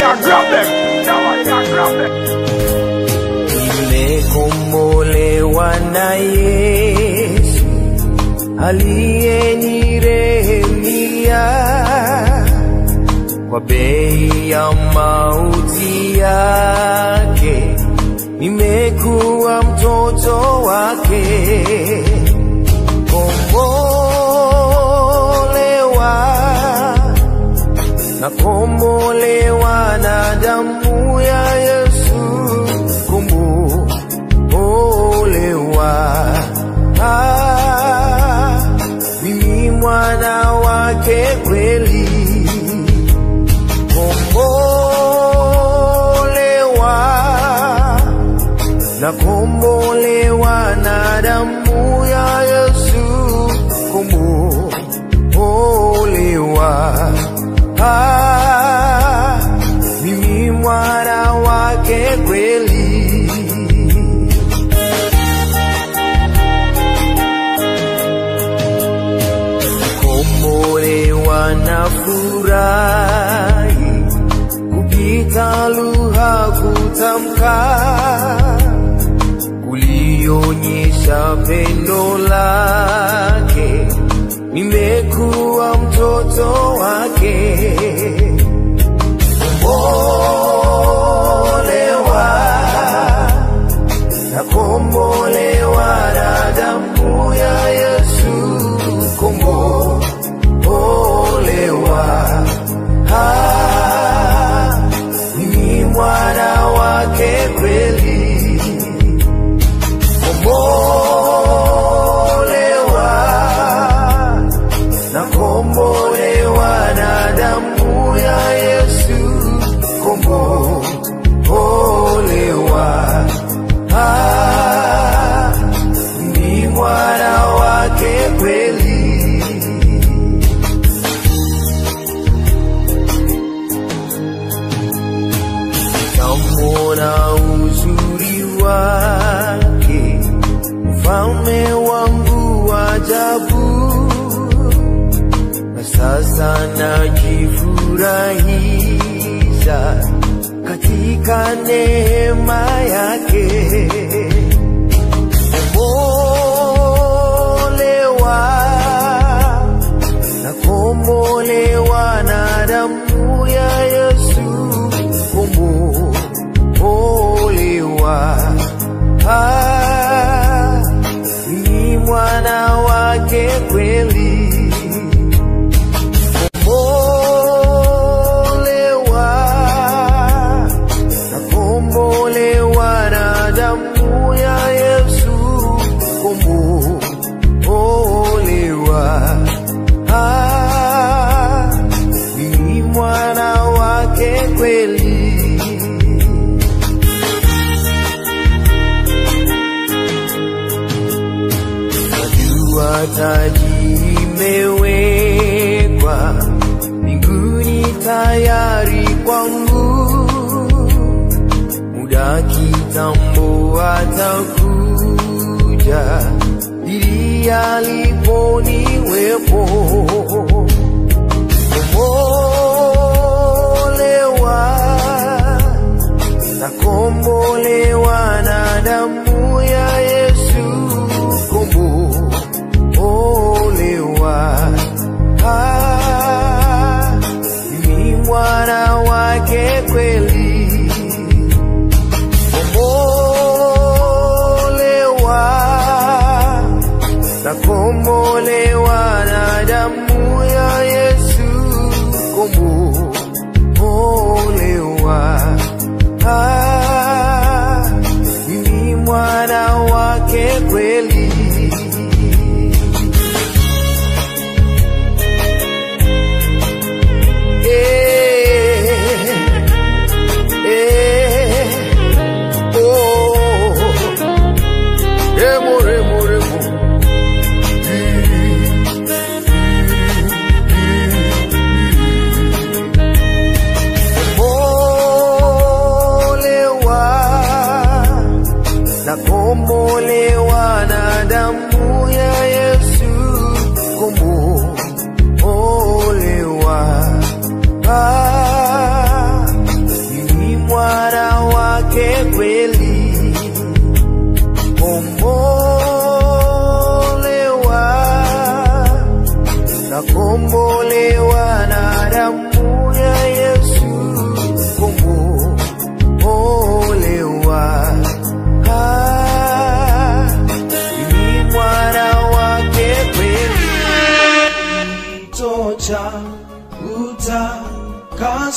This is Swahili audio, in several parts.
can't grab them. No one can grab them. nimekombolewa na Yesu aliyenirehemia kwa bei ya mauti yake, nimekuwa mtoto wake, kombolewa na kombolewa na damu ya Yesu, kombolewa. Ah, mimi mwana wake kweli, kombolewa na kombolewa na damu ya Yesu, kombolewa. Ah, mimi mwana wake kweli. Kombolewa na furahi kupita lugha kutamka kulionyesha pendo lake, nimekuwa mtoto wake. Kombolewa na kombolewa na damu ya Yesu, kombolewa. Ah, mimi mwana wake kweli, kombolewa na kombolewa na damu ya Yesu, kombolewa. Ah, ni mwana wake kweli. Nitamwona uzuri wake, mfalme wangu wa ajabu na sasa najifurahisha katika neema yake. Kombolewa na kombolewa na damu ya Yesu, kombolewa. Ah, ni mwana wake kweli kombolewa na kombolewa na damu ya Yesu, kombolewa. Ah, ni mwana wake kweli. Najua taji imewekwa mbinguni tayari kwangu, muda kitambo atakuja ili aliponiwepo kombolewa na kombolewa na damu ya Yesu, kombolewa. Ah, ni mwana wake kweli, kombolewa na kombolewa na damu ya Yesu, kombolewa. Ah, ni mwana wake kweli. Eh, eh, oh, remo, remo, remo. Mm.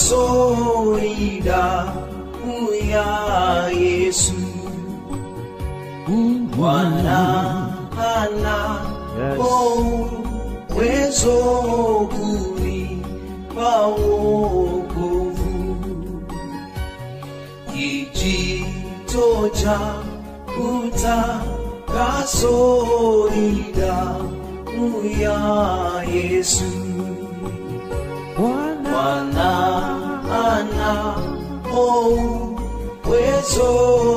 kasori damu ya Yesu. Bwana ana uwezo kunipa wokovu, kijito cha utakaso ni damu ya Yesu. Bwana ana uwezo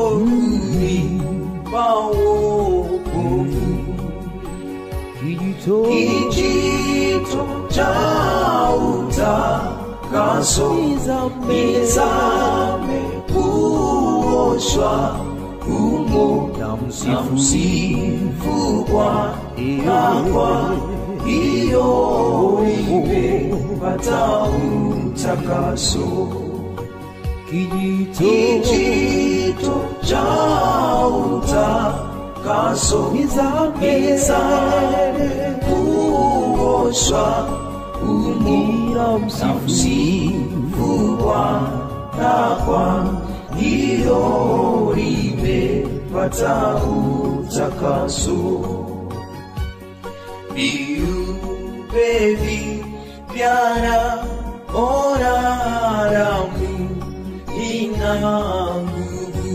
kunipa wokovu, kijito cha utakaso nizame kuoshwa humo na msifu Bwana kwa hiyo nimepata utakaso kijito cha utakaso nizame kuoshwa humo na msifu Bwana kwa hiyo nimepata utakaso viumbe vipyana ona damu ina nguvu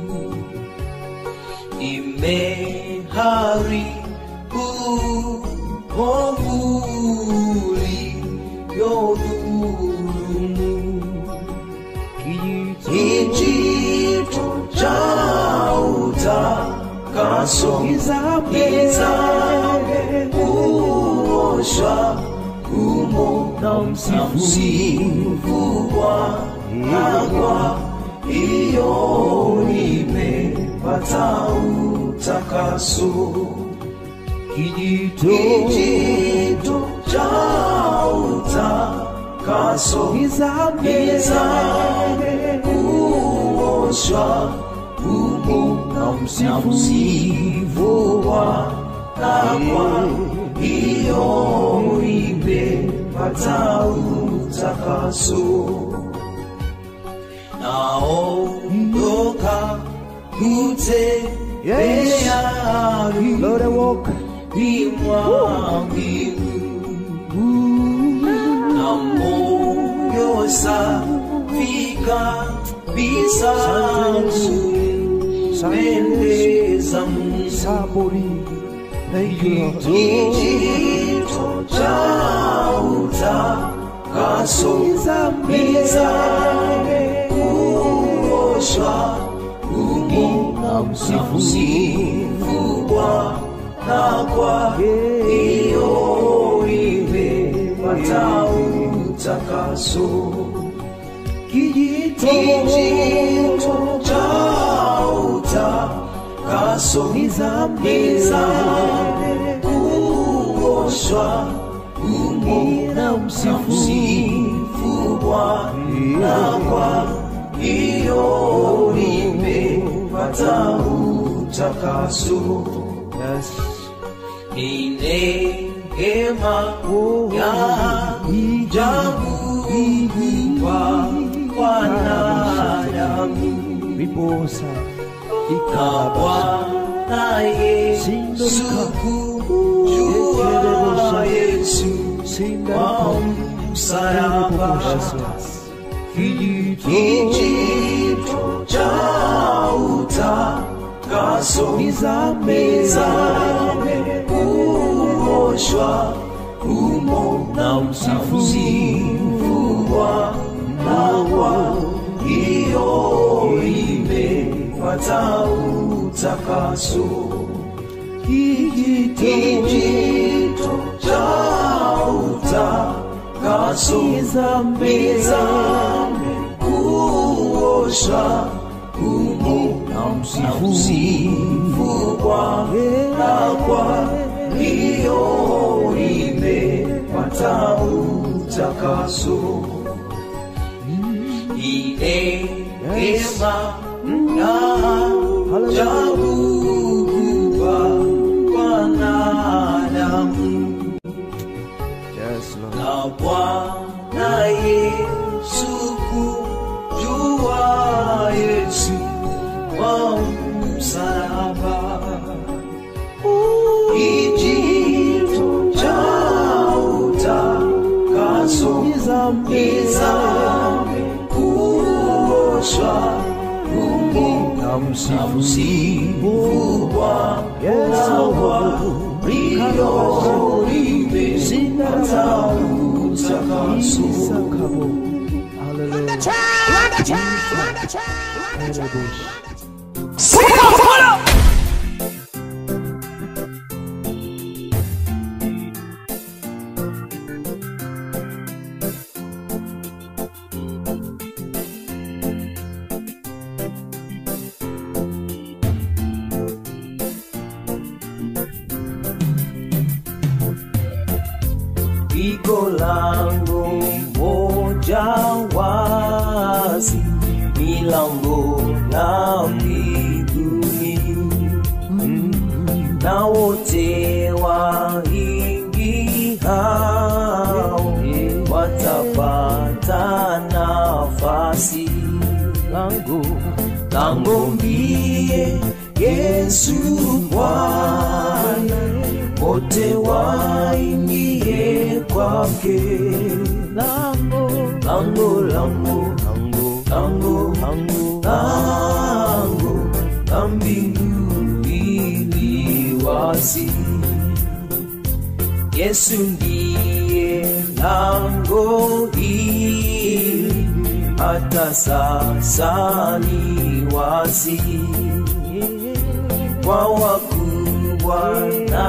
imeharibu ovuli yodhulumu kijito cha utakaso izame kuoshwa humo na msifu Bwana kwa hiyo nimepata utakaso kijito cha utakaso izame kuoshwa humo na msifu Bwana kwa hiyo nimepata utakaso naondoka kutembea Lord, I walk. mwa mbingu na moyo safi kabisa pendeza Mungu Sabori. Thank you, Lord. kijito cha utakaso mizame kuoshwa humo na msifu Bwana kwa hiyo imepata utakaso kijito cha utakaso nizame kuoshwa humo na msifu Bwana kwa hiyo nimepata utakaso Yes. ni neema ya ajabu kwa wanadamu Riposa. na Bwana Yesu kujua Yesu kwa msalaba kijito cha utakaso nizame kuoshwa humo na msifu Bwana kwa hiyo imepata utakaso kijito cha utakaso nizame kuoshwa humo na msifu Bwana kwa hiyo imepata utakaso ni neema ya ajabu kwa wanadamu Yes, Lord. na Bwana Yesu namsifu Sifu Bwana walio limepata utakaso. Isakabo. Hallelujah. Erebush. Pigo lango moja wazi, milango na mbinguni, na wote waingiao watapata nafasi. Lango lango ndiye Yesu Bwana wote waingie kwake. Lango, lango, lango, lango, lango, lango, lango la mbinguni li wazi. Yesu ndiye lango hili, hata sasa ni wazi kwa wakubwa na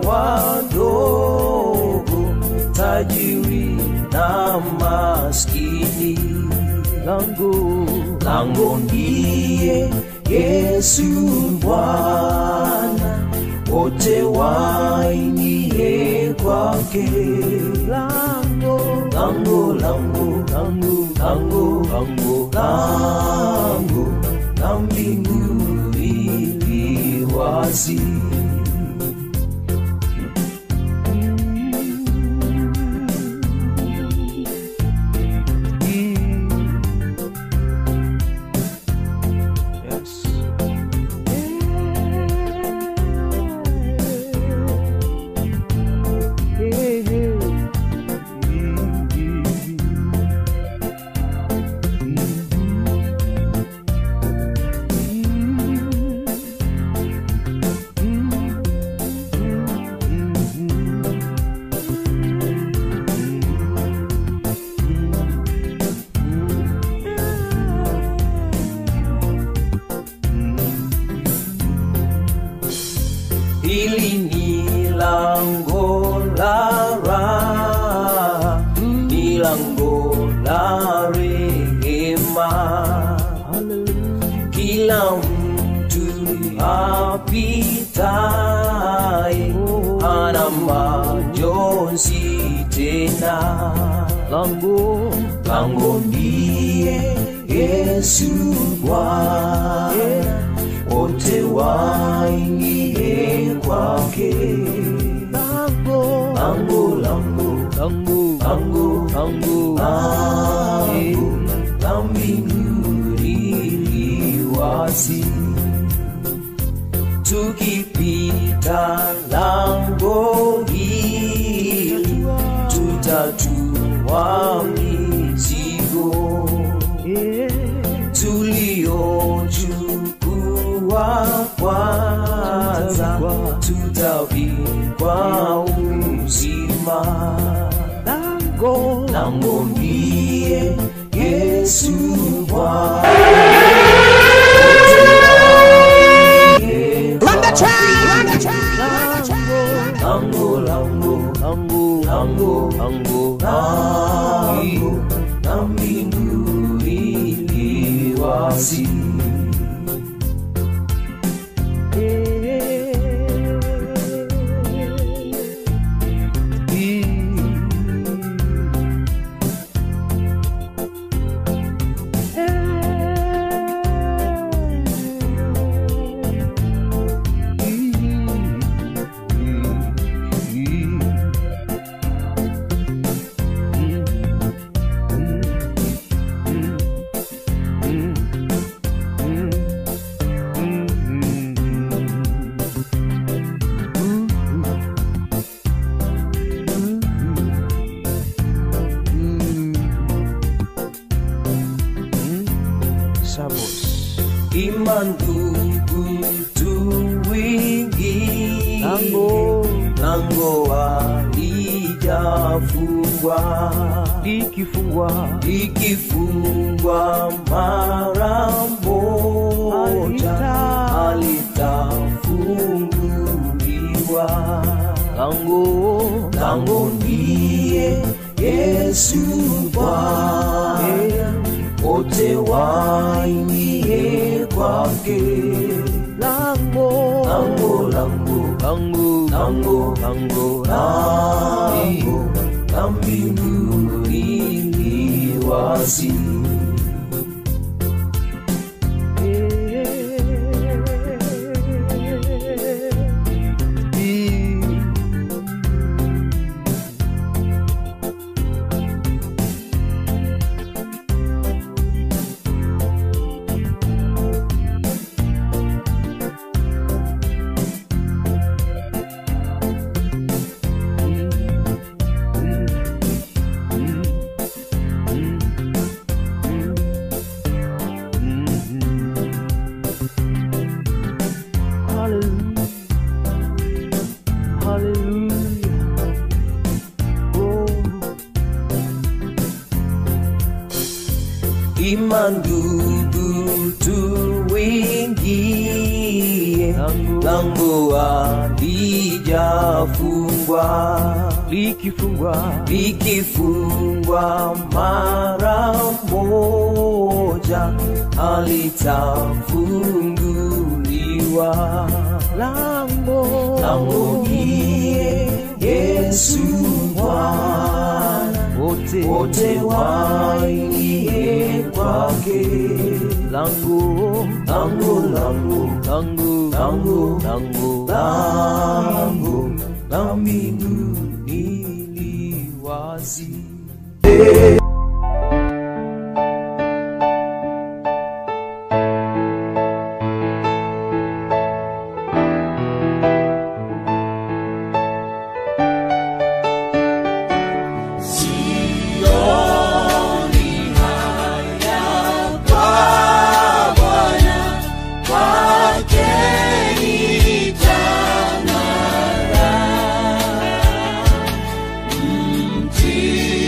wadogo, tajiri na maskini. Lango, lango ndiye Yesu Bwana, wote waingie kwake. Lango, lango, lango, lango, lango, lango, lango la mbinguni li wazi. Yes. Hili ni lango la raha, ni lango la rehema. Kila mtu apitaye hana majonzi tena. Lango, lango ndiye Yesu Bwana wote waingie kwake. Lango, lango, lango, lango, lango, lango, lango la mbinguni li wazi. Tukipita lango hili, tutatua mizigo tuliochukua kwanza, tutavikwa uzima. Lango, lango ndiye Yesu Bwana. Lango, lango, lango, lango, lango, lango la mbinguni li wazi. ima ndugu tuwingi lango lango halijafungwa likifungwa likifungwa mara moja Halita- halitafunguliwa lango lango ndiye Yesu Bwana, wote waingie kwake. lango Lango, lango, lango lango, lango lango la mbinguni li wazi. Hallelujah. Hallelujah. Oh, Ima ndugu tuingie, Lango. lango halijafungwa likifungwa likifungwa mara moja halitafunguliwa. lango Lango ndiye Yesu Bwana, wote wote waingie kwake. lango Lango, lango, lango Lango. lango lango la mbinguni li wazi. Mti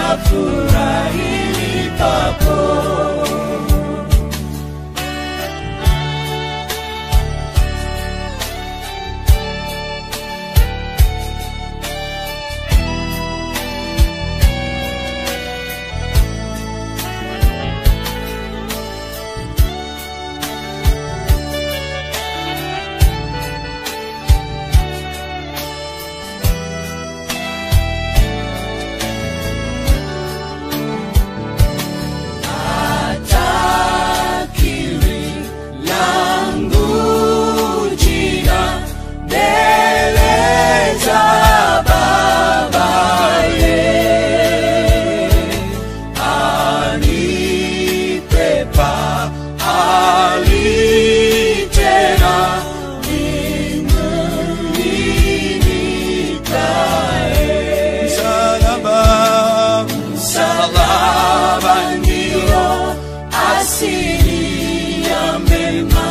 nitafurahi papo atakiri langu jina mbele za babaye anipepa ali tena mbinguni nikae msalaba msalaba ndio asili ya mema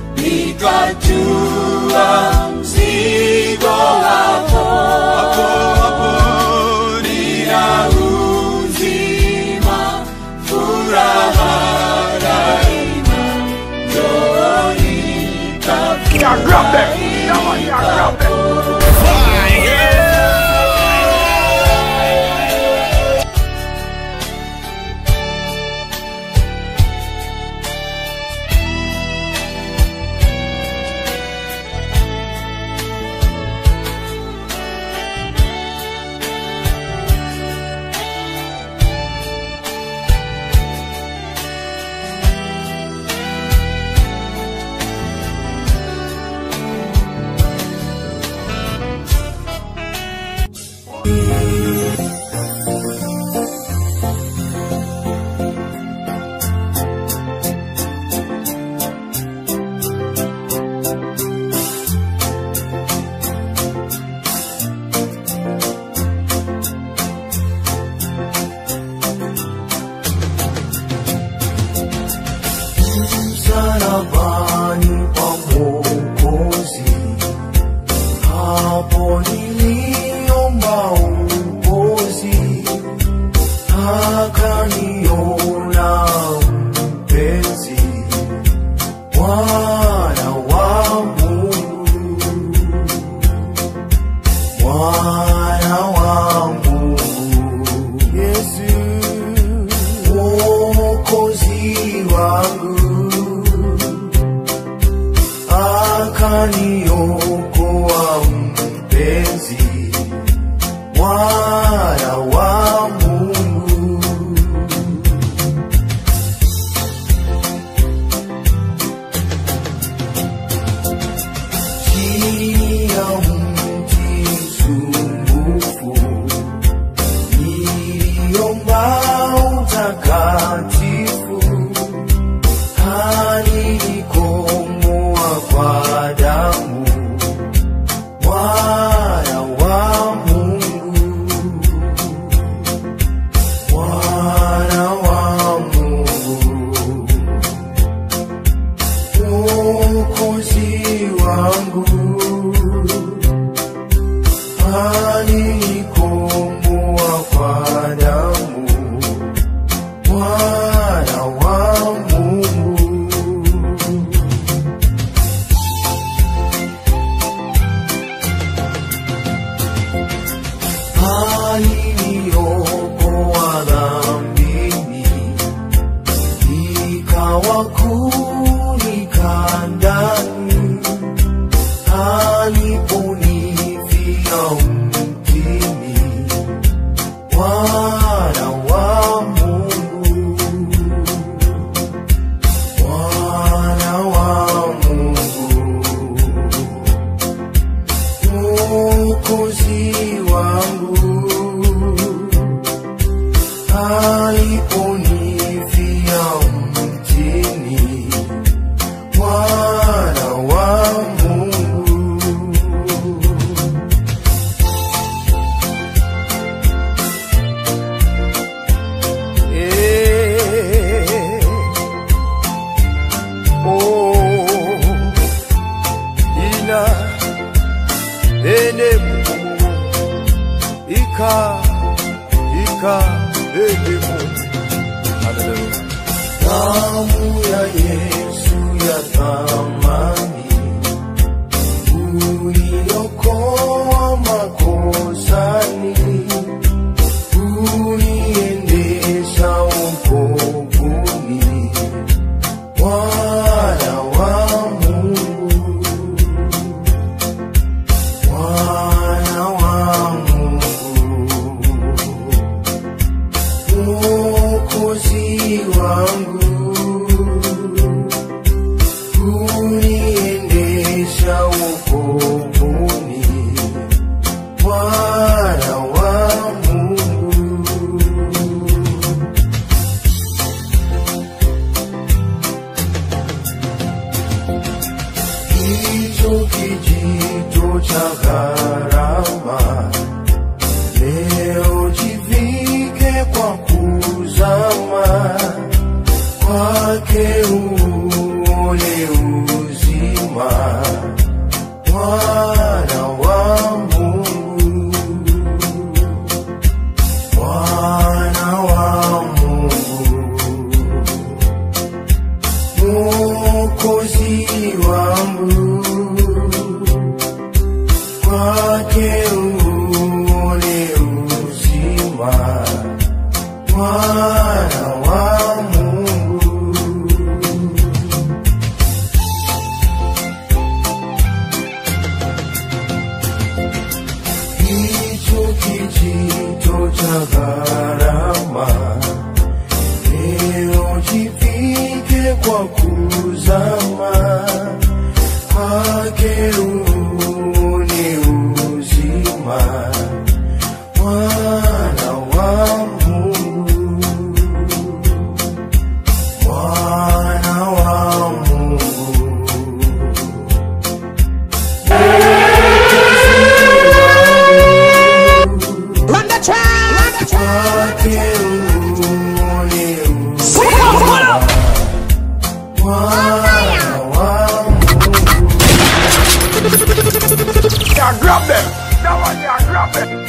nikatua mzigo wako hapo hapo nina uzima furaha daima njoni Yeah, drop that. Come on, yeah, drop that. msalabani pa Mwokozi, hapo niliomba upozi, akaniona mpenzi, mwana wa Mungu, mwana wa Mungu, Yesu mwokozi wangu akaniokoa mpenzi mwana wa Mungu chini ya mti msumbufu niliomba utakatifu alinikomboa kwa damu mwana wa Mungu mwana wa Mungu mwokozi wangu alinikomboa kwa damu mwana wa Mungu aliniokoa dhambini, ikawa kunika ndani, aliponifia mtini, mwana wa Mungu, mwana wa Mungu mwokozi wangu aliponifia mtini mwana wa Mungu Eh, oh, ina ene ika ika Damu ya Yesu ya thamani uliokoa makosani, uniendesha wokovuni, Bwana wa Mungu, Bwana wa Mungu, Mwokozi wangu uniendesha wokovuni, Bwana wa Mungu. Hicho kijito cha gharama leo jivike kwa kuzama kwake uone uzima, Bwana wa Mungu, Bwana wa Mungu, Mwokozi wangu, kwake uone uzima, Bwana wa Mungu. hicho kijito cha gharama leo jivike kwa kuzama kwake uone uzima Bwana wa Mungu Bwana wa Mungu kwake uone uzima Bwana wa Mungu Yeah, grab them. That one, yeah, grab them.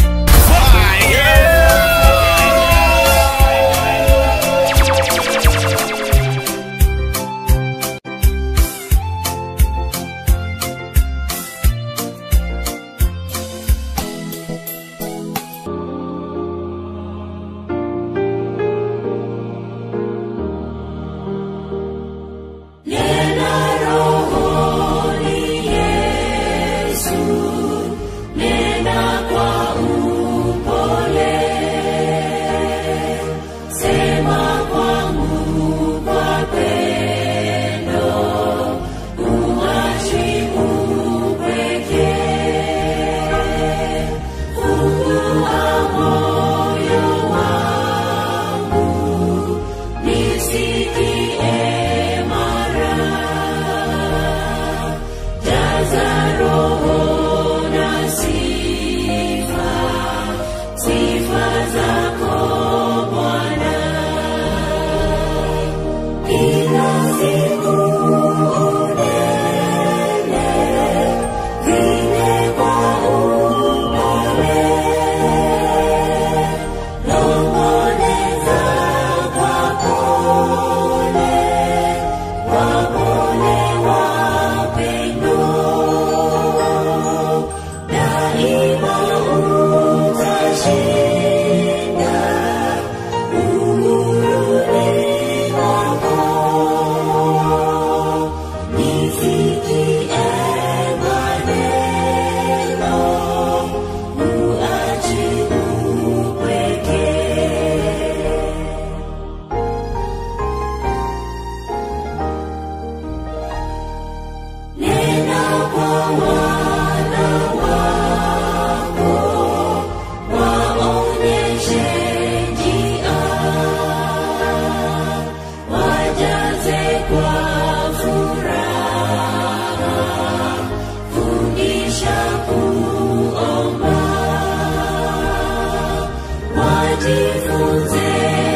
Jifunze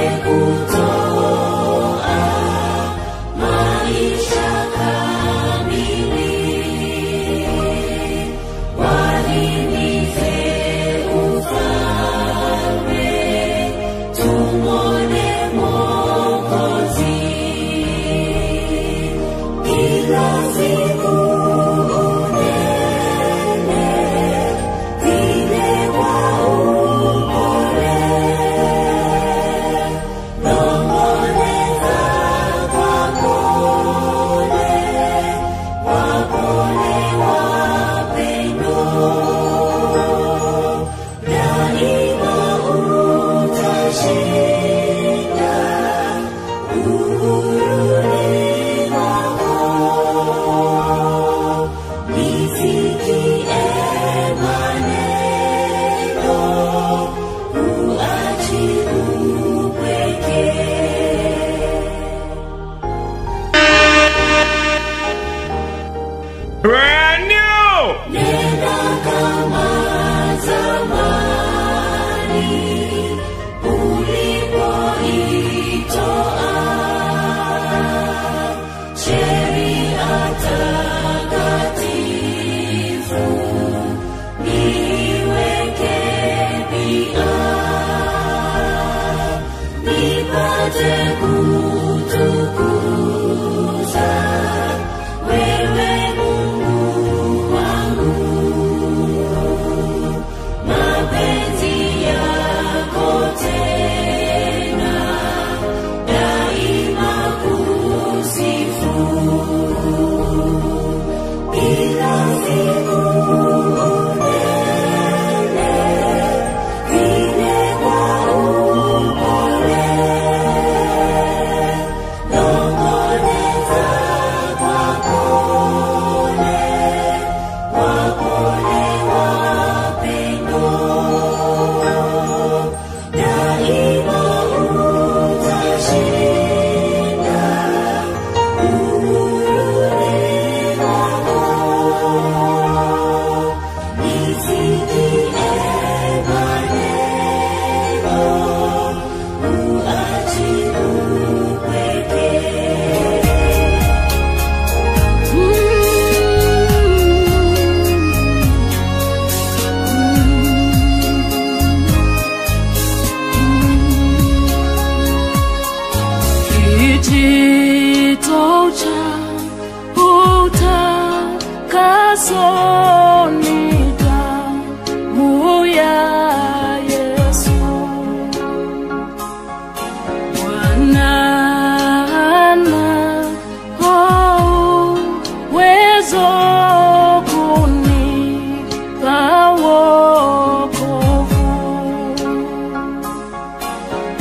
kutoa maisha kamili, walimize ufalme, tumaini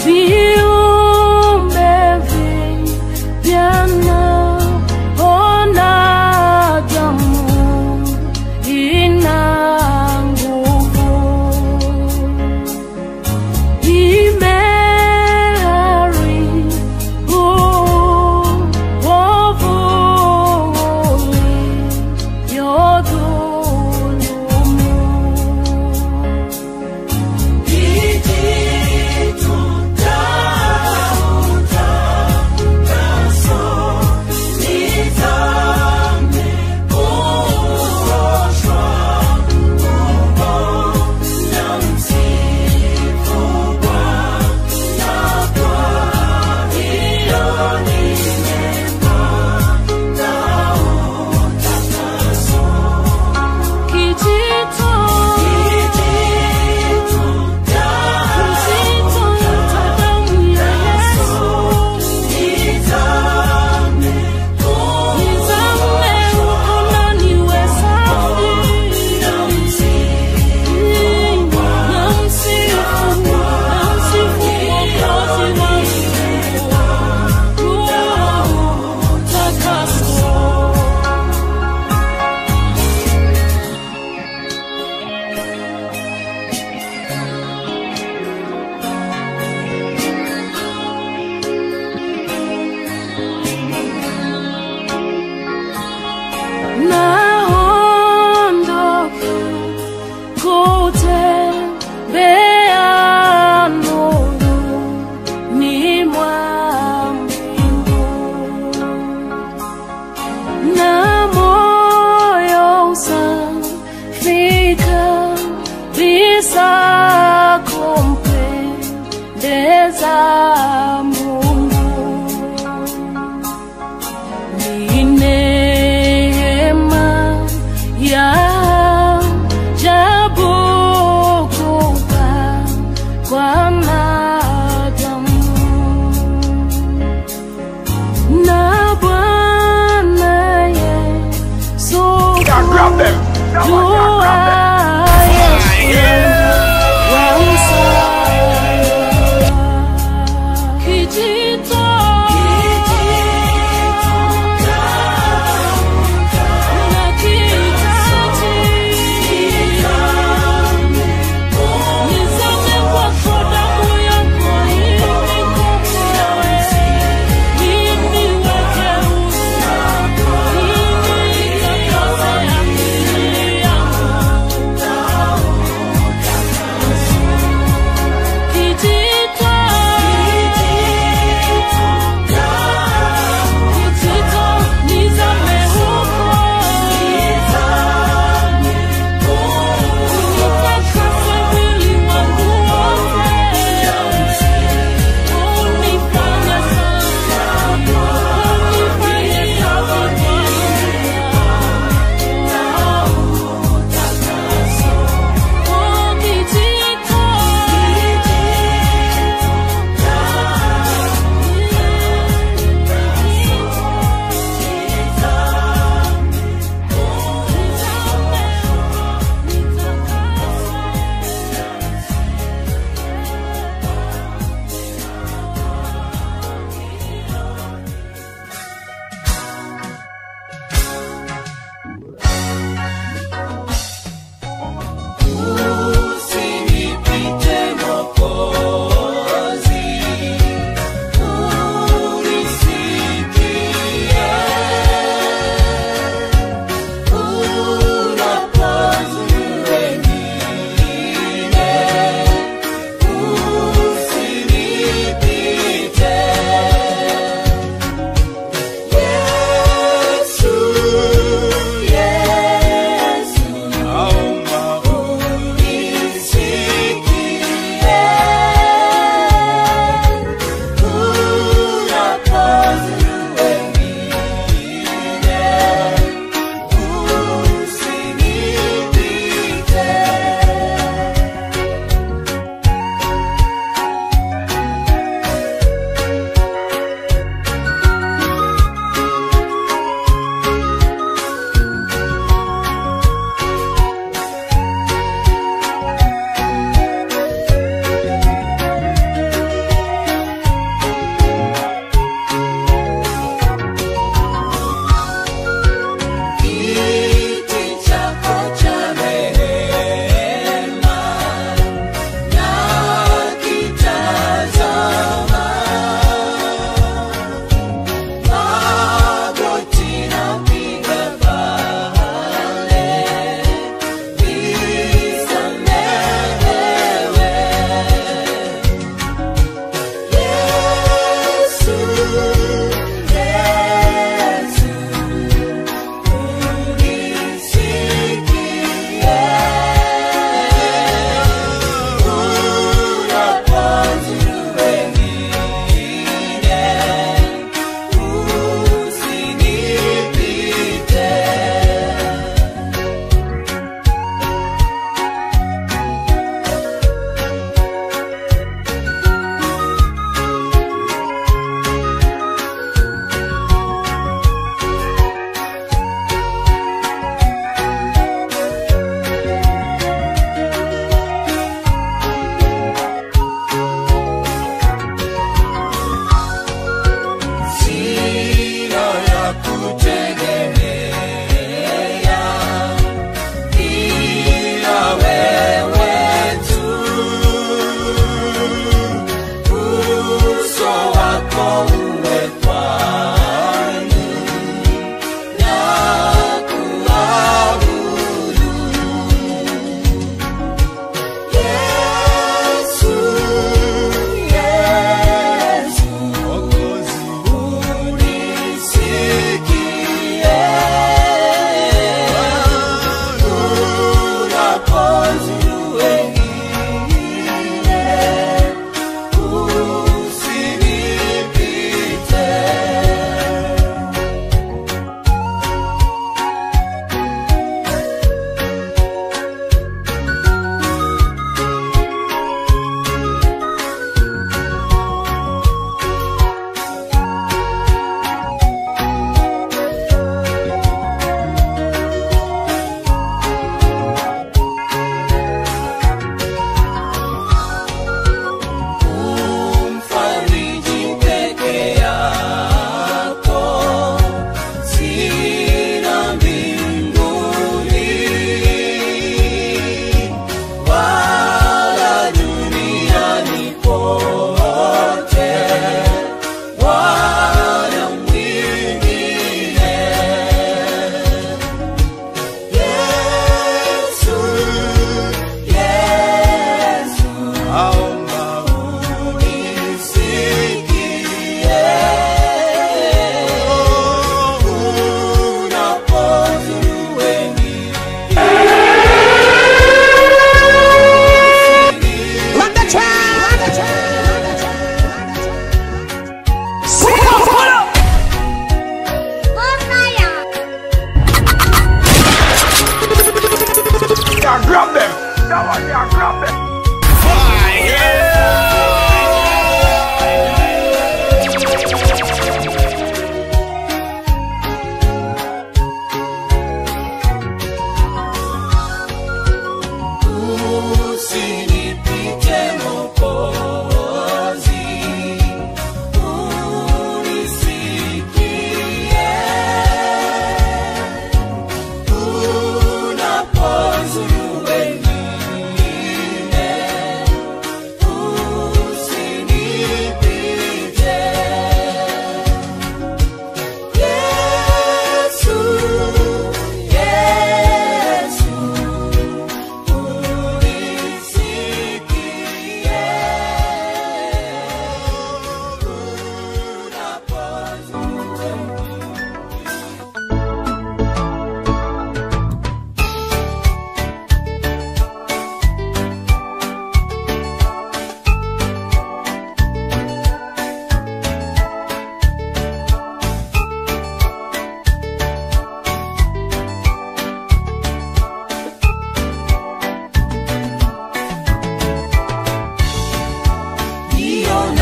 viumbe vipya naona damu ina nguvu imeharibu wovu uliodhulumu kijito kijito cha damu ya Yesu nizame huko na niwe safi namsifu namsifu Mwokozi wangu takaso naondoka kutembea nuruni mwa mbingu na moyo usafika bisa kumpendeza Mungu ni neema ya ajabu kupa kwa wanadamu na Bwana Yesu Yeah, grab them. That one, yeah, grab them. Kijito nakihitaji nizame kwako damu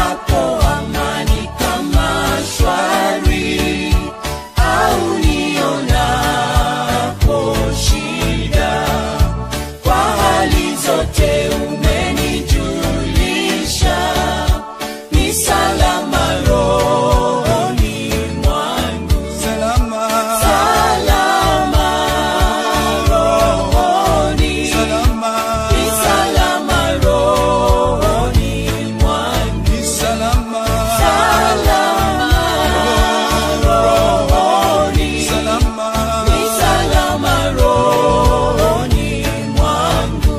nionapo amani kama shwari au nionapo shida kwa hali zote umenijulisha ni salama rohoni mwangu salama salama rohoni salama ni salama rohoni mwangu ni salama salama rohoni salama ni salama rohoni mwangu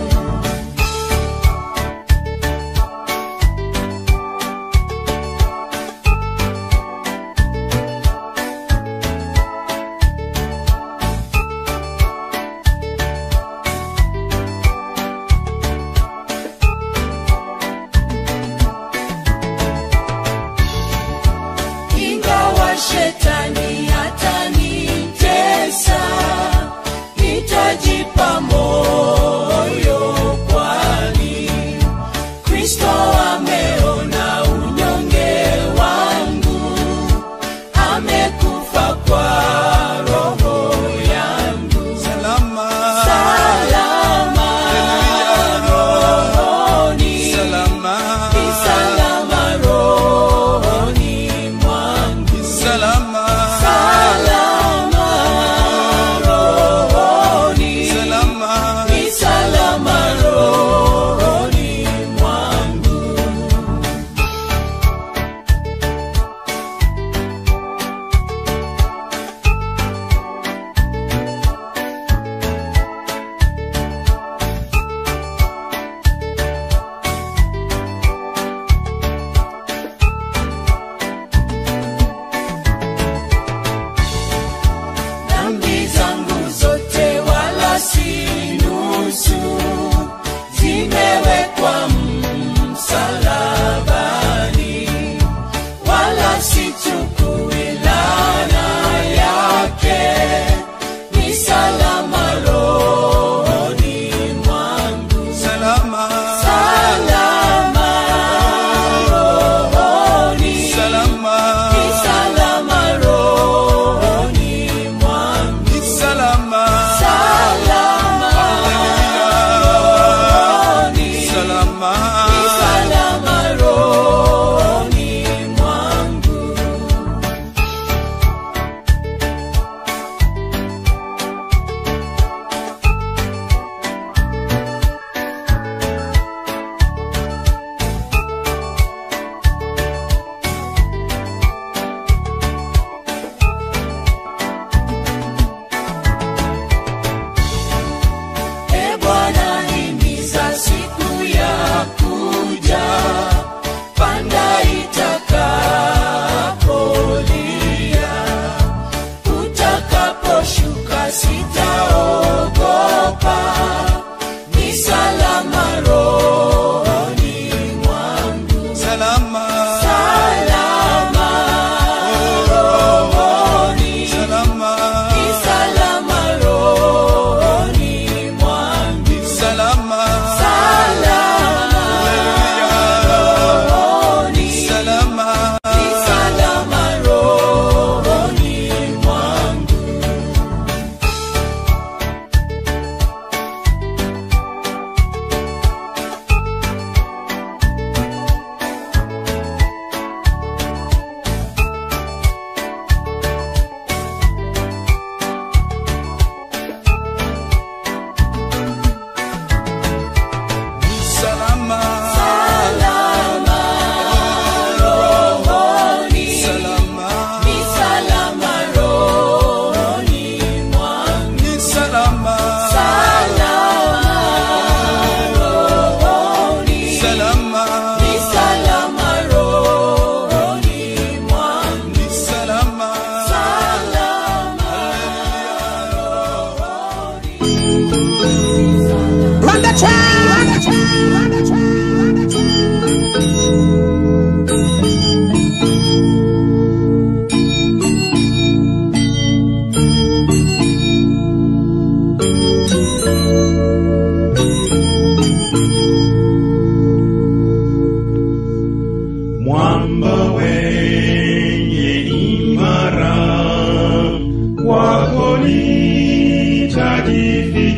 ingawa shetani atanitesa nitajipa moyo kwani kristo ameona unyonge wangu amekufa kwa roho yangu salama salama rohoni salama ni salama rohoni mwangu salama salama rohoni salama ni salama rohoni mwangu dhambi zangu zote wala si nusu zimewekwa msalabani wala sichukui laana yake ni salama rohoni mwangu salama salama rohoni salama ni salama rohoni mwangu ni salama salama rohoni salama ni salama rohoni mwangu E Bwana, himiza siku ya kuja, panda itakapolia, utakaposhuka sitaogopa, ni salama rohoni mwangu, salama salama rohoni, salama ni salama rohoni mwangu. salama Salama rohoni, salama ni salama rohoni mwangu.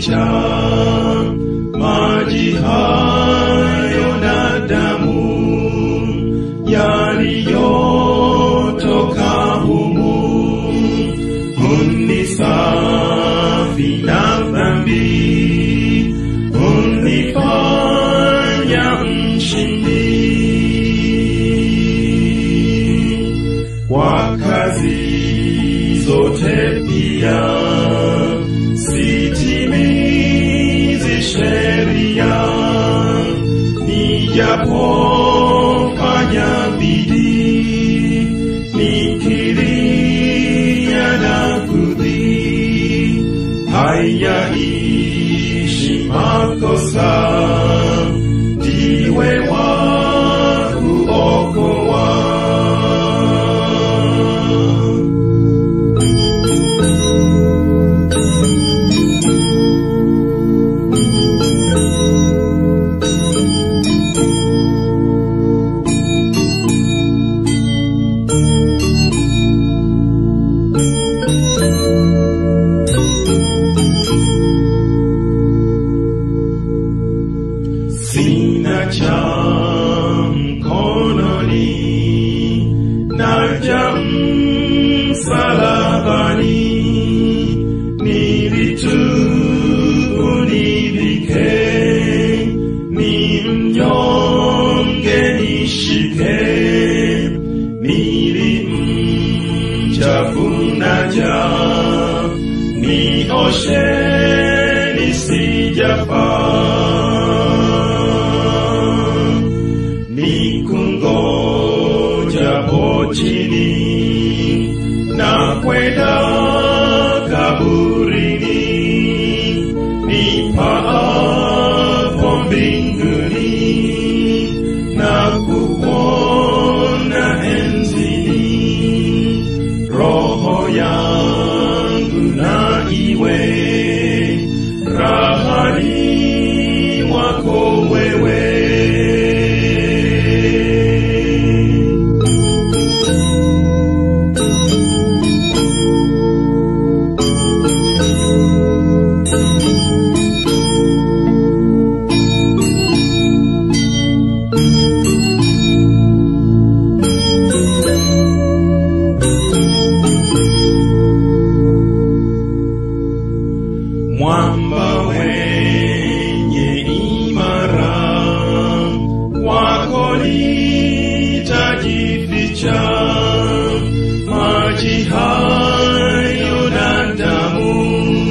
cha maji hayo na damu yaliyotoka humu unisafi na dhambi unifanya mshindi kwa kazi zote pia sitimizi sheria nijapofanya bidii nikilia na kudhii hayaishi makosa ndiwe wa kuokoa sina cha mkononi naja msalabani nilitubu nivike ni mnyonge nishike nilimchafu naja nioshe nisijafaa nikungojapo chini na kwenda kaburini nipaapo mbinguni na kuona enzini roho yangu na iwe rahani wako wewe mwamba wenye imara wako nitajificha maji hayo na damu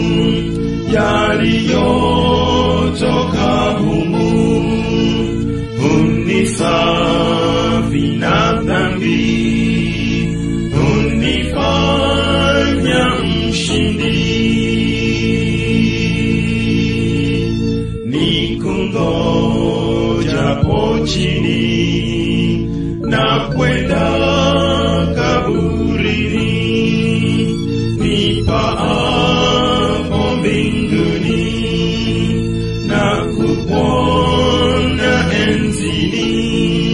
yaliyotoka humu unisafi na dhambi unifanya mshindi nikungojapo chini na kwenda kaburini nipaapo mbinguni na kupona enzini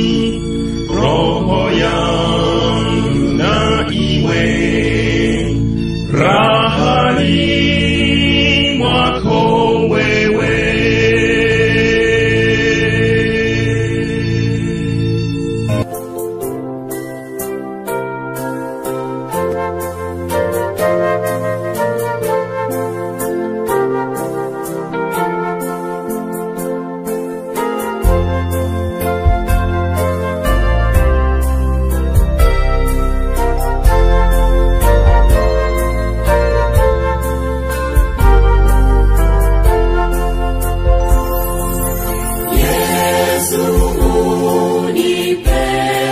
roho yangu na iwe rahani mwako wewe Yesu unipe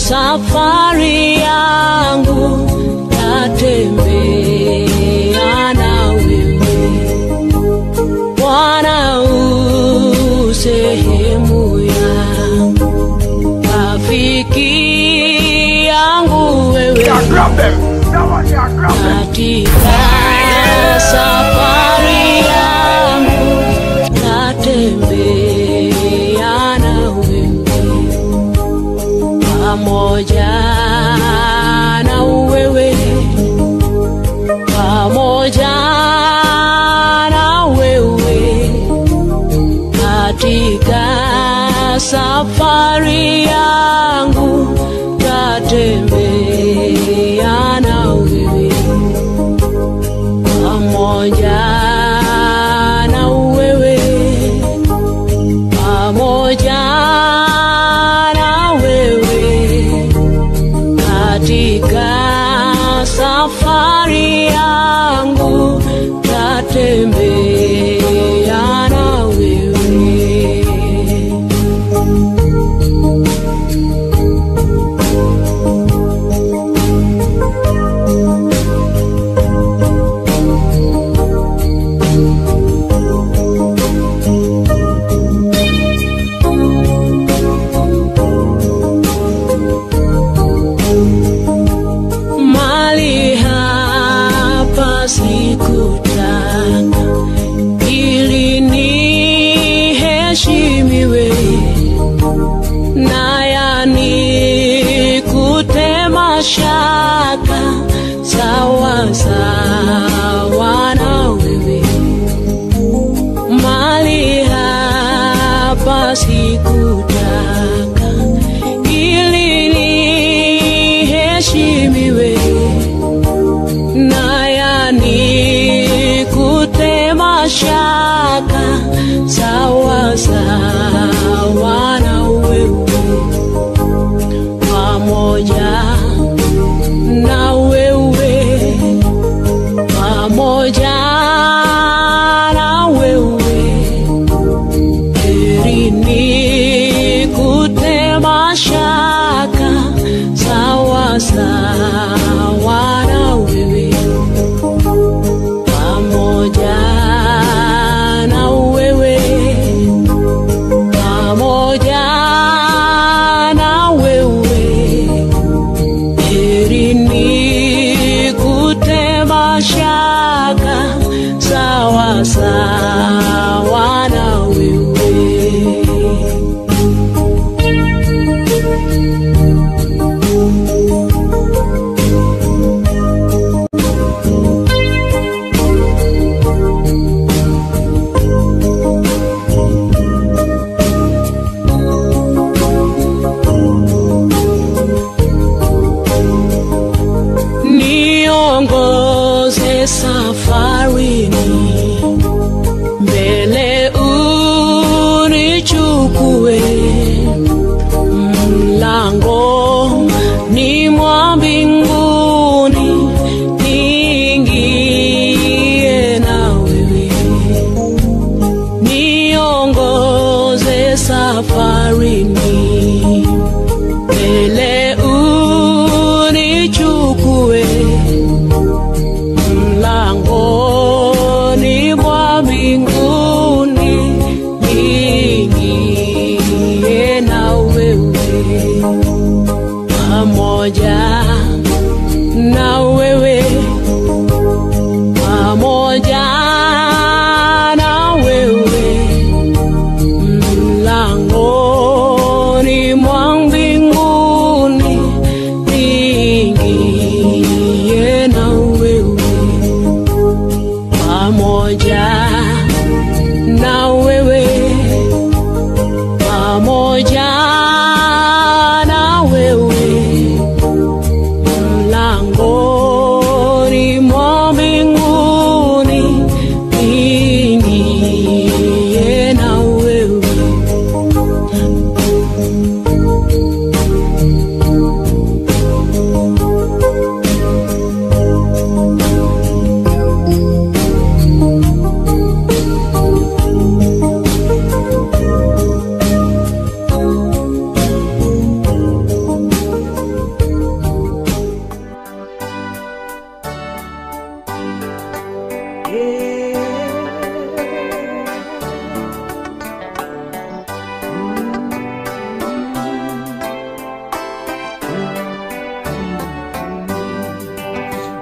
safari yangu tatembea na wewe Bwana u sehemu yangu rafiki yangu wewe Yeah, grab them. That one, yeah, grab them. katika safari yangu natembea na wewe pamoja na wewe pamoja na wewe katika safari yangu tatembea na wewe pamoja na wewe pamoja na wewe katika safari yangu tatembea na wewe mali hapa sikutaka ili niheshimiwe naya nikute mashaka sawa sawa na wewe mali hapa sikutaka ili niheshimiwe naya nikute mashaka sawa sawa na wewe pamoja na wewe pamoja na wewe heri nikute mashaka sawa sawa na wewe pamoja na wewe pamoja na wewe heri nikute mashaka sawa sawa na wewe niongoze safarini mbele unichukue mlango ni mwa mbinguni niingie na wewe niongoze safarini mbele unichukue mlangoni mwa mbinguni niingie na wewe pamoja na wewe pamoja na wewe mlangoni mwa mbinguni niingie na wewe pamoja na wewe pamoja na wewe mlango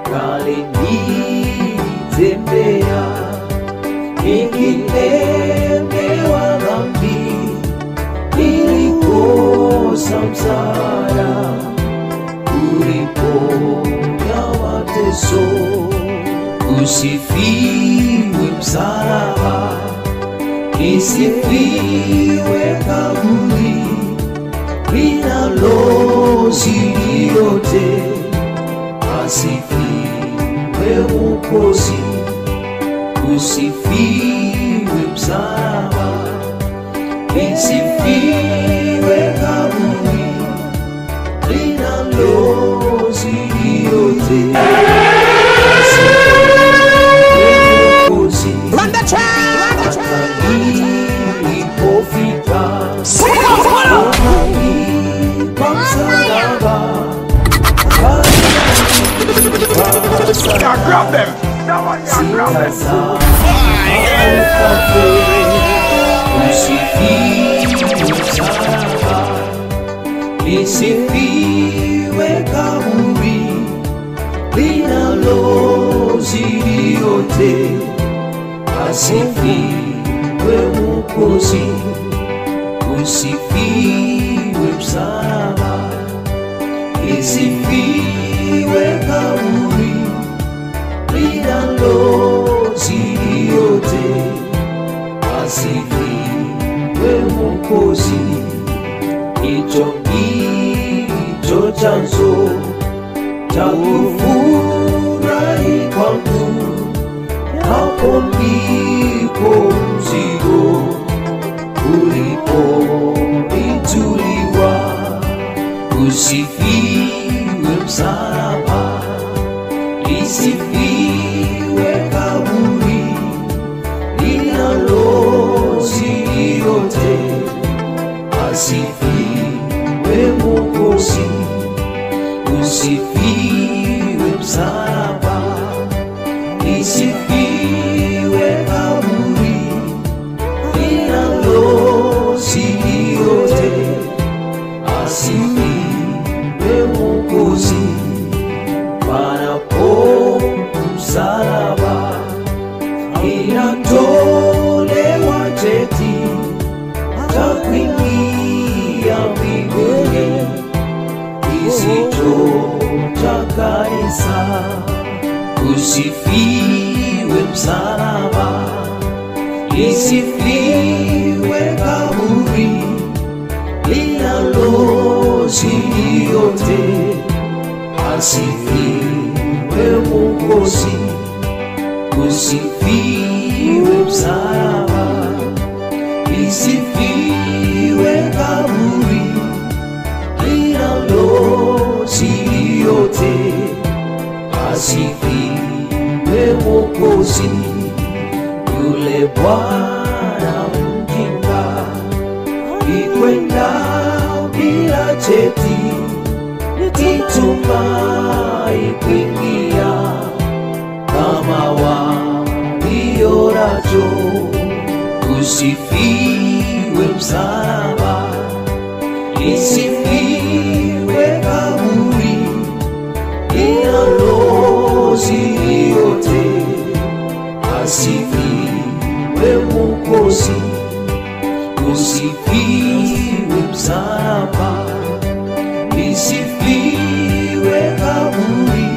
kalinitembea nikilemewa dhambi nilikosa msaada uliponya mateso usifiwe msalaba isifiwe kaburi linalozidi yote asifiwe Mwokozi, usifiwe msalaba, isifiwe kaburi linalozidi yote, asifiwe Mwokozi. Hata nilipofika mahali pa msalaba, Yeah, grab them. That one, yeah, grab them. Lisifiwe kaburi linalozidi yote, asifiwe Mwokozi, usifiwe msalaba, lisifiwe kaburi linalozidi yote, asifiwe Mwokozi, hicho ndicho chanzo cha kufurahi kwangu, hapo ndipo mzigo uliponituliwa. Usifiwe msalaba, lisifiwe kaburi linalozidi yote, asifiwe Mwokozi, usifiwe msalaba, lisifiwe kaburi linalozidi yote, asifiwe Mwokozi, panapo msalaba inatolewa cheti cha kuingia mbinguni kisicho cha kanisa. Usifiwe msalaba, lisifiwe kaburi linalozidi yote, asifiwe Mwokozi usifiwe msalaba, lisifiwe kaburi linalozidi yote, asifiwe Mwokozi, yule Bwana mjinga ikwenda bila cheti, nitumai kuingia kama walionacho. Usifiwe msalaba, lisifiwe kaburi linalozidi yote, asifiwe Mwokozi. Usifiwe msalaba, lisifiwe kaburi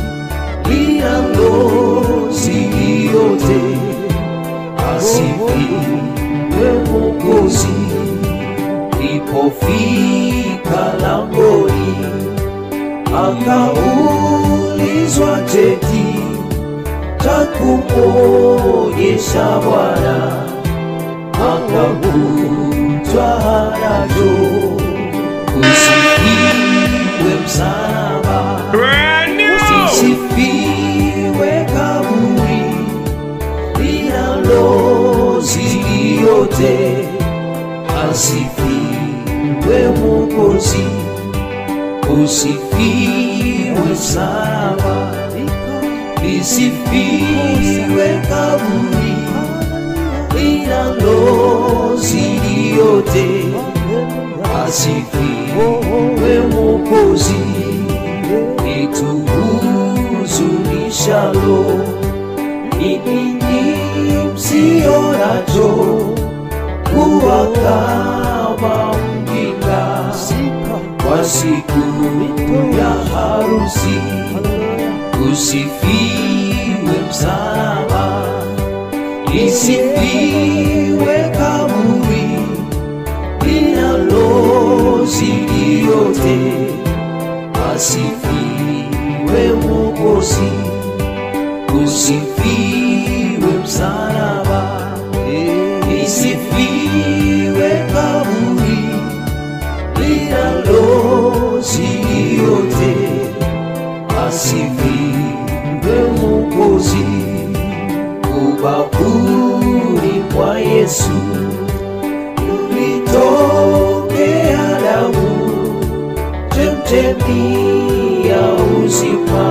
linalozidi yote, asifiwe Mwokozi. Lipofika langoni, akaulizwa cheti cha kumwonyesha Bwana, akavunjwa nacho. Usifiwe msalaba Brand new. Usifiwe kaburi linalozidi yote, asifiwe Mwokozi, usifiwe msalaba, lisifiwe kaburi linalozidi yote, asifiwe Mwokozi, ituhuzuni kama mjinga kwa siku ya harusi. Usifiwe msalaba, isifiwe kaburi linalozidi yote, asifiwe Mwokozi, usifiwe msalaba, isifiwe kaburi linalozidi yote, asifiwe Mwokozi, ubavuni mwa Yesu ulitokea damu chemchemi ya uzima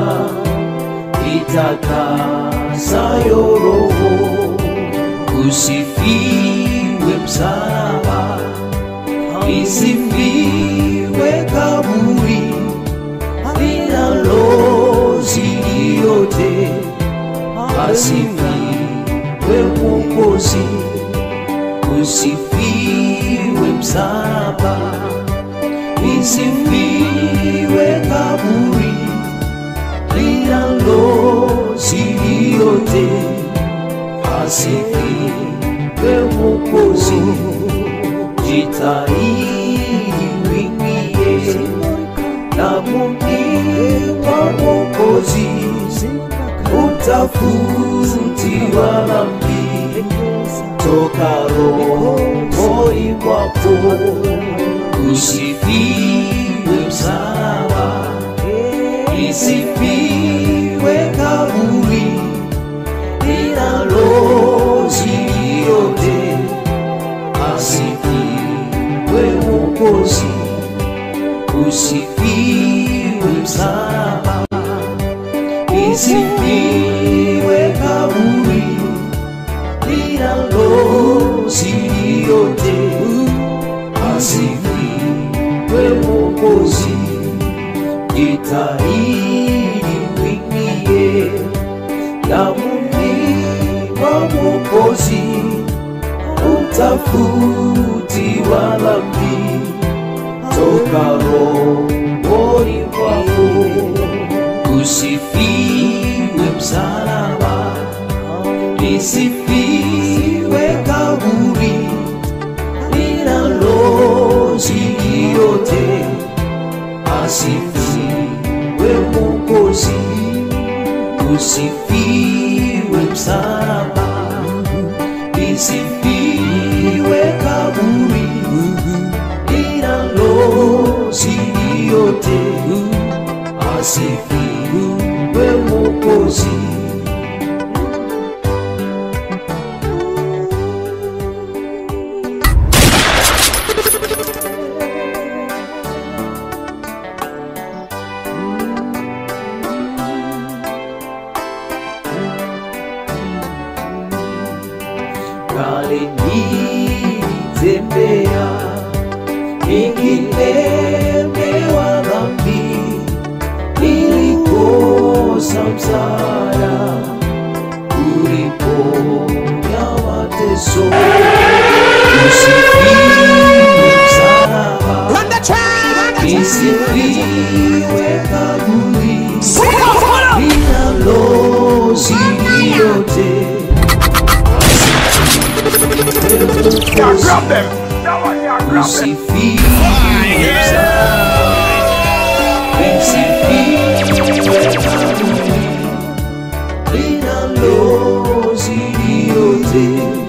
itakasayo roho. Usifiwe msalaba, isifiwe kaburi linalozidi yote, asifiwe Mwokozi, usifiwe msalaba, isifiwe kaburi linalozidi yote, asifiwe Mwokozi, jitahidi uingie damuni mwa Mwokozi, utafuti wa dhambi toka rohoni mwako, usifiwe msalaba, isifiwe kaburi linalozidi yote, asifiwe Mwokozi, usifiwe msalaba, isifiwe kaburi linalozidi yote, asifiwe Mwokozi, jitahidi uingie damuni mwa Mwokozi, utafuti wa dhambi toka rohoni mwako, usifiwe msalaba, isifiwe kaburi linalozidi yote, asifiwe Mwokozi, usifiwe msalaba, isifiwe kaburi linalozidi yote, asifiwe Mwokozi. kale nilitembea nikilemewa dhambi, nilikosa msaada, uliponya mateso, usifiwe msalaba, isifiwe kaburi linalozidi yote Yeah, grab them. That one, yeah, grab them. Usifiwe msalaba, isifiwe kaburi linalozidi yote,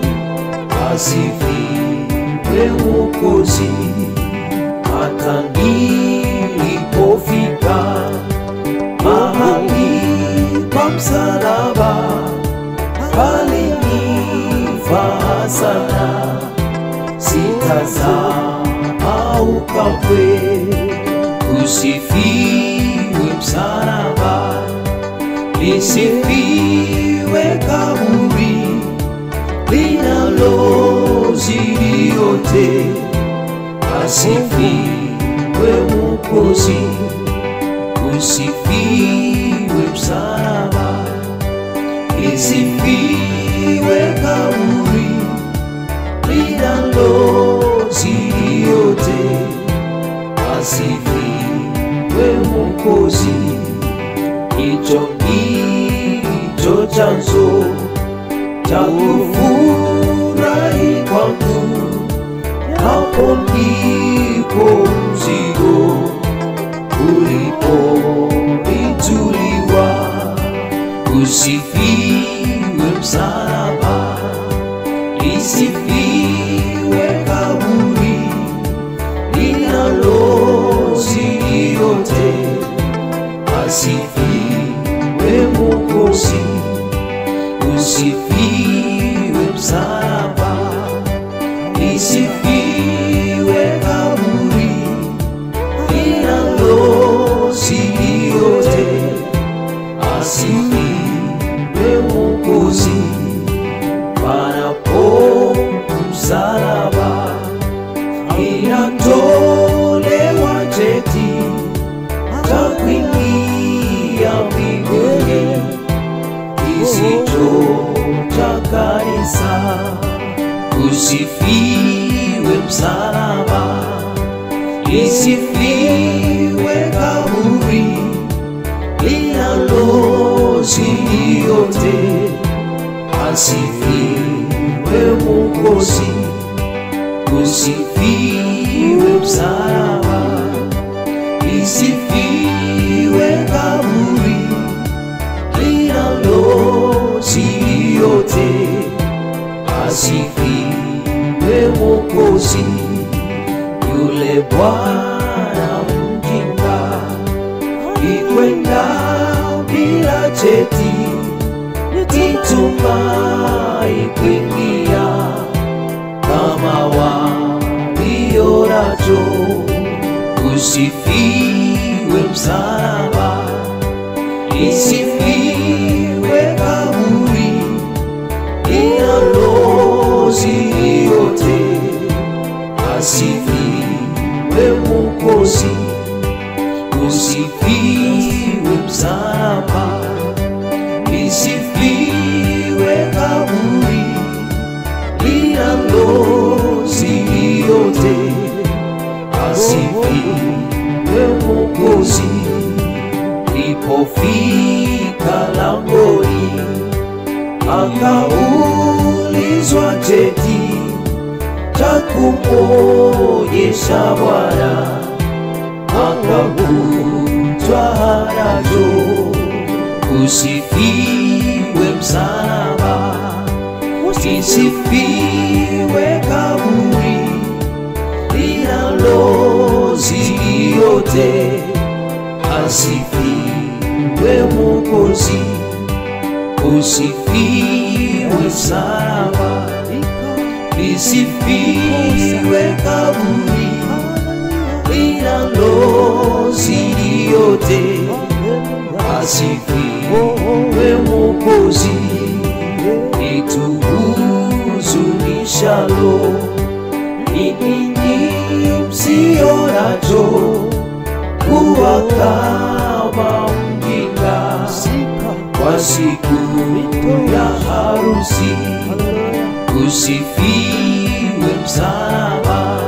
asifiwe Mwokozi. Hata nilipofika mahali pa msalaba, palinifaa sana sitasahau kamwe. Usifiwe msalaba, lisifiwe kaburi linalozidi yote, asifiwe Mwokozi, usifiwe msalaba, lisifiwe kaburi linalo Mwokozi, hicho ndicho chanzo cha kufurahi kwangu, hapo ndipo mzigo uliponituliwa. Usifiwe msalaba, lisifiwe kaburi linalozidi yote, asifiwe Mwokozi, usifiwe msalaba, lisifiwe kaburi linalozidi yote, asifiwe Mwokozi, panapo msalaba inatolewa cheti cha kuingia mbinguni kisicho cha kanisa. Usifiwe msalaba, lisifiwe kaburi linalozidi yote, asifiwe Mwokozi usifiwe msalaba, lisifiwe kaburi linalozidi yote, asifiwe Mwokozi, yule Bwana mjinga ikwenda bila cheti, nitumai kuingia kama walionacho. Usifiwe msalaba, lisifiwe kaburi linalozidi yote, asifiwe Mwokozi. Usifiwe msalaba, lisifiwe kaburi linalozidi yote, asifiwe Mwokozi. Lipofika langoni, akaulizwa cheti cha kumwonyesha Bwana, akakutwa hanacho. Usifiwe msalaba lisifiwe kaburi linalozidi yote, asifiwe Mwokozi, usifiwe msalaba, lisifiwe kaburi linalozidi yote, asifiwe Mwokozi lituhuzunishalo ni ninyi msionacho kuwa kama mjinga kwa siku ya harusi. Usifiwe msalaba,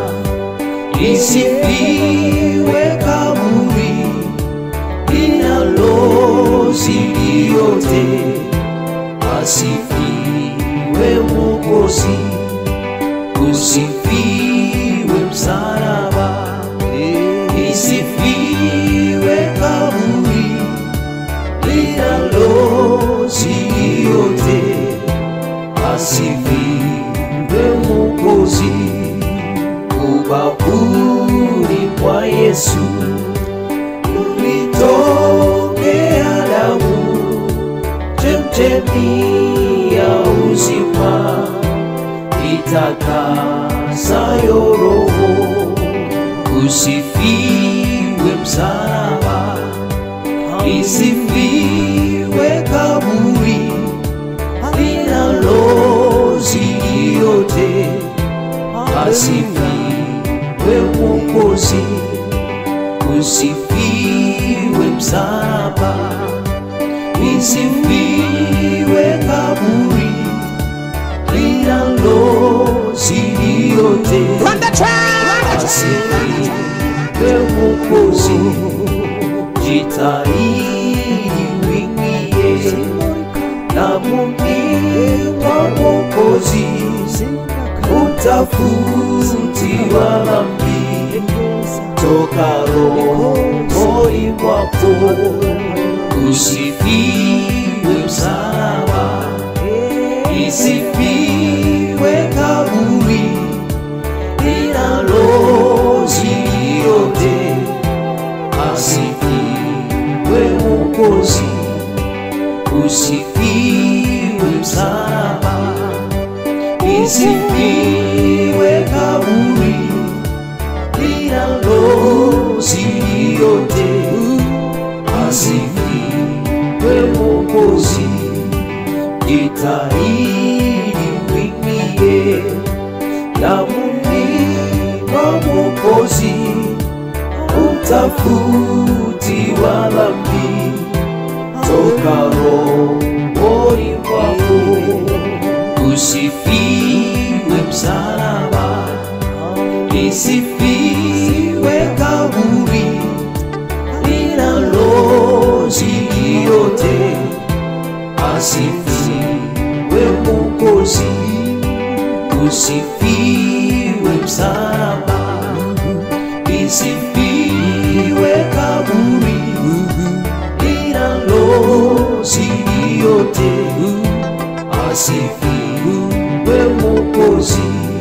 lisifiwe kaburi linalozidi yote asifiwe Mwokozi, usifiwe msalaba, isifiwe kaburi linalozidi yote, asifiwe Mwokozi, ubavuni mwa Yesu ulitokea damu chemchemi ya uzima itakasayo roho. Usifiwe msalaba, isifiwe kaburi linalozidi yote, asifiwe Mwokozi, usifiwe msalaba lisifiwe kaburi linalozidi yote, asifiwe Mwokozi, jitahidi wingie damuni mwa Mwokozi, utafutiwa dhambi toka rohoni mwako, usifiwe msalaba, isifiwe kaburi linalozidi yote, asifiwe Mwokozi, usifiwe msalaba, isifiwe kaburi linalozidi yote, asifiwe Mwokozi, jitahidi mwingie damuni mwa Mwokozi, utafutiwa dhambi toka rohoni mwako, usifiwe msalaba, isifiwe kaburi linalozidi yote, asifiwe Mwokozi, usifiwe msalaba, isifiwe kaburi linalozidi yote, asifiwe Mwokozi.